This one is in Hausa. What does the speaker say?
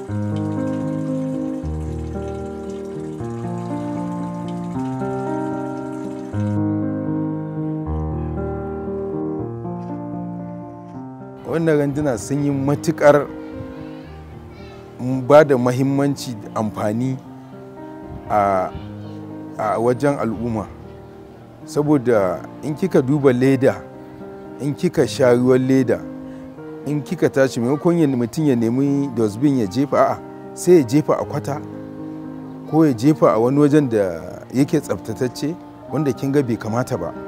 wannan randuna sun yi matukar ba da mahimmanci amfani a wajen al'umma saboda in kika duba leda in kika sha ruwan leda in kika tashi maimakon mutum ya nemi dustbin ya jefa a'a sai ya jefa a kwata ko ya jefa a wani wajen da yake tsaftatacce wanda kin ga bai kamata ba